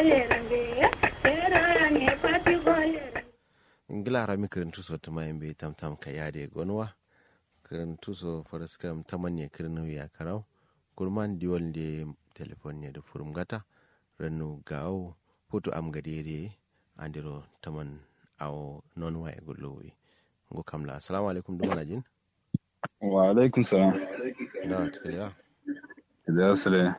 ingila rami kirin tuso tuma yimbe tam tam ka yade gonwa kirin tuso faras kam tamanne kirin ya karau kurman diwol de telefon ne da furum gata rannu gawo foto am gadere andiro taman awo non wa e gollowi ngo kamla assalamu alaikum dumana jin wa alaikum salam da tikaliya da sule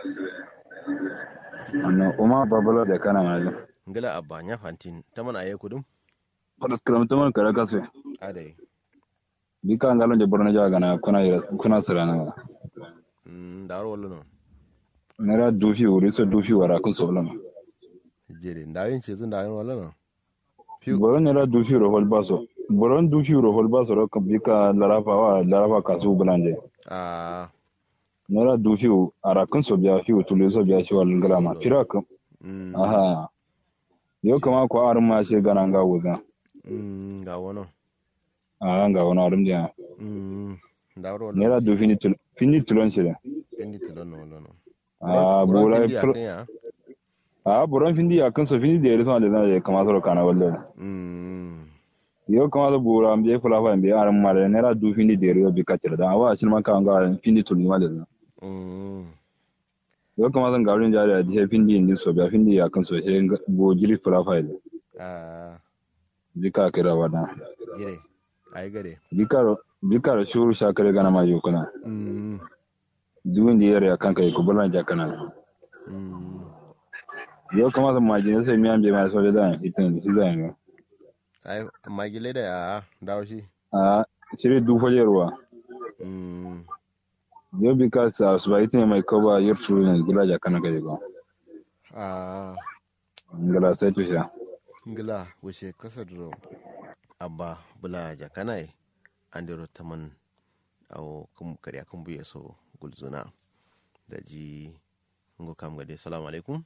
annan umar babala da kana mai ngila abba nya fantin taman aye kudum faras karam taman kare kasu adai bika ngalon de borno jaga na kuna kuna sirana mm daro wallo non nera dufi wuri so dufi wara kun soblama jere ndawin ce zun dawin wallo non boron nera dufi ro hol baso boron dufi ro hol baso ro kan bika larafa wa larafa kasu bulanje a nera dufi ara kun so biya fi tulu so biya shi wal ngalama fira kam mm aha yo kama ko arum ma she gana nga wuza mm ga wono a nga wona arum dia mm daro wallo nera dufi ni tul fini tulon shi pendi tilon no wallo non a Buran bola pendi akan ya a boron findi ya kan so fini de reso de na kama so kana wallo mm yo kama so bora ambe fula fa ambe arum ma de nera du fini de ro bi katir da wa shi man kan ga fini tul ma de mm yo kama so garin jari a je findi ni so biya findi ya kan so he bo jili fula fa de a bi ka kira wada gire ai gare bi ka bi ka shuru shakare gana ma yo kana mm duwin da yare kan kai ko bulan jakana mm yo kama so ma jin sai mi ambe ma so da hitin hitan ai amma gile da ya dawo shi a shiri du fajerwa mm yo bi ka sa su ba hitin mai koba yur shuru ne gila jakana kai ko a ngala sai tusha ngila wuce kasa duro abba bula jakanai andiro taman awo kum kariya kun buye so gulzuna da ji ngo kam gade salamu alaikum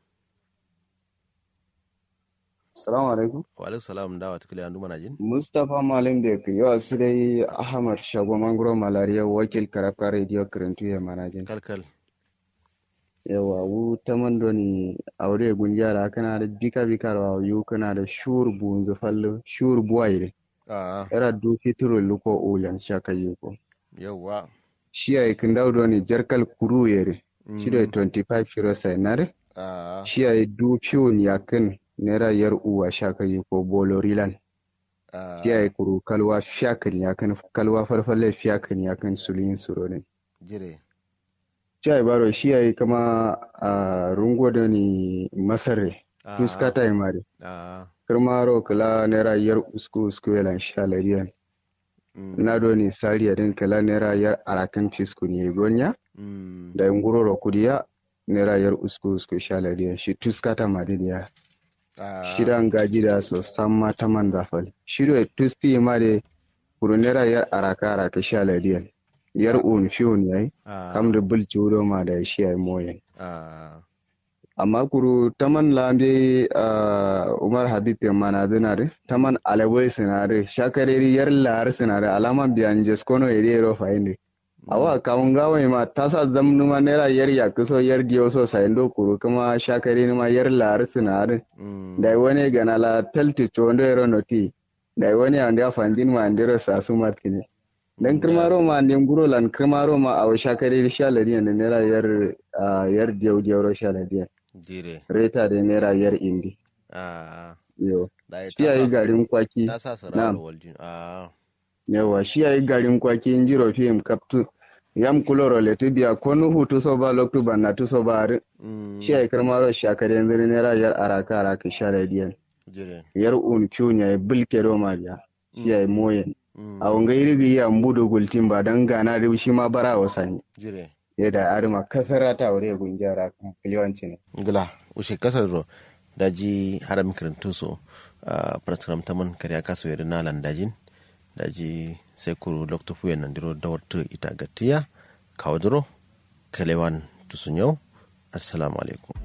Salamu alaikum. wa alaikum salam dawa tukule andu mana jin Mustapha Malam Bek yau su dai Ahmad Shago Mangoro Malariya wakil karafka radio kirintu ya manajin. kalkal Yawa wu ta mandoni aure gunjara kana da bika bika rawa yu kana da shur bunzu fallo shur buwaire. a Era du fitro luko uyan shaka yuko. yauwa Shi ay kindau doni jarkal kuru yere. Mm, Shi da 25 shiro sainare. a Shi ay du fiun yakin nera yar uwa shaka yuko bolorilan. a Shi ay kuru kalwa fiyakin yakin kalwa farfalle fiyakin yakin sulin suro ne. jire Chai baro shi yayi kama a rungo da ni masare a tuskata yi mari a kirmaro kala naira yar usku usku yalan shalariyan mm, na do ni sariya din kala naira yar arakan fisku ne gonya mm, da nguroro kudiya naira yar usku usku shalariyan shi tuskata mari ya a shidan gaji da so samma ta man zafal shido tusti mari kuru naira yar araka araka shalariyan yar un fiun yayi a kam da bulci wuro ma da shi yayi moyen a amma kuru taman lambe uh, umar habib yamma zinare taman alawai sinare shakareri yar lahar sinare alaman biyan jeskono ere ro fainde awa kawun gawai ma tasa zamnuma naira yar yakuso yar diyo so saindo kuru kuma shakare ma yar lahar sinare mm, dai wani gana la talti chondo ero noti dai wani ande afandin ma andero sasu martini dan kirmaro ma ande nguro lan kirmaro ma awa shakare shalari ne naira yar uh, yar diyo diyo ro shalari jire reta da naira yar indi a yo da shi yayi garin kwaki ta sa sarar Na'am. waljin a yawa shi yayi garin kwaki in jiro fim kaptu yam kuloro le tubiya ko nu hutu so ba loktu banna tu so ba ri mm, shi yayi karmaro shakare yanzu naira yar araka araka shala diyan jire yar un kyun yayi bilke do ma biya shi yayi moyen mm, a wanga irigi ya mbudo gultin ba dan gana da shi ma bara wasani jire yadda arima kasara ta wure gunjara yawanci ne ngila ushe kasar ro daji haram kirintu so a praskram taman kariya kaso yadda nalan dajin daji sai kuru lokto fuyen nan diro dawartu ita gatiya kawadro kalewan tusun yau assalamu alaikum